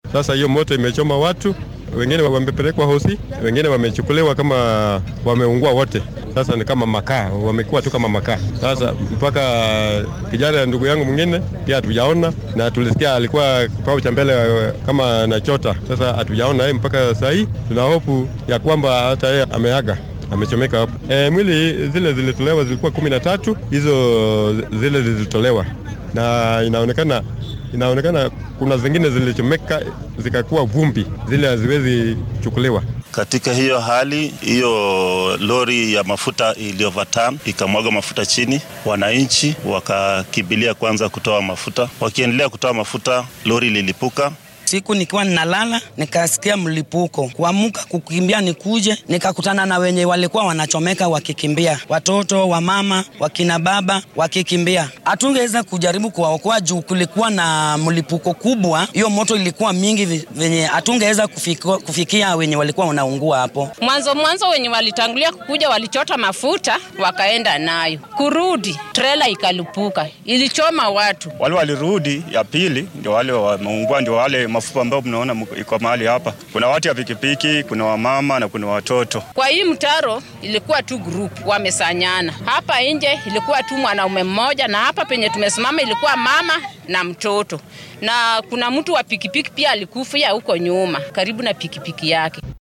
Sasa hiyo moto imechoma watu, wengine wamepelekwa hosi, wengine wamechukuliwa kama wameungua wote. Sasa ni kama makaa, wamekuwa tu kama makaa. Sasa mpaka kijana ya ndugu yangu mwingine pia hatujaona, na tulisikia alikuwa kipao cha mbele kama anachota. Sasa hatujaona yeye mpaka saa hii, tuna hofu ya kwamba hata yeye ameaga amechomeka hapo. E, mwili zile zilitolewa zilikuwa kumi na tatu, hizo zile zilitolewa na inaonekana inaonekana kuna zingine zilichomeka zikakuwa vumbi, zile haziwezi chukuliwa. Katika hiyo hali hiyo, lori ya mafuta iliyovatam ikamwaga mafuta chini, wananchi wakakimbilia kwanza kutoa mafuta. Wakiendelea kutoa mafuta, lori lilipuka. Siku nikiwa ninalala nikasikia mlipuko, kuamuka kukimbia nikuje, nikakutana na wenye walikuwa wanachomeka wakikimbia, watoto wa mama wakina baba wakikimbia. Hatungeweza kujaribu kuwaokoa juu kulikuwa na mlipuko kubwa, hiyo moto ilikuwa mingi venye hatungeweza kufikia wenye walikuwa wanaungua hapo. Mwanzo mwanzo wenye walitangulia kukuja walichota mafuta wakaenda nayo, kurudi trela ikalipuka, ilichoma watu. Wale walirudi ya pili ndio wale wameungua, ndio wale mafupa ambayo mnaona iko mahali hapa. Kuna watu ya pikipiki, kuna wamama na kuna watoto. Kwa hii mtaro ilikuwa tu group wamesanyana. Hapa nje ilikuwa tu mwanaume mmoja, na hapa penye tumesimama ilikuwa mama na mtoto, na kuna mtu wa pikipiki pia alikufia huko nyuma karibu na pikipiki yake.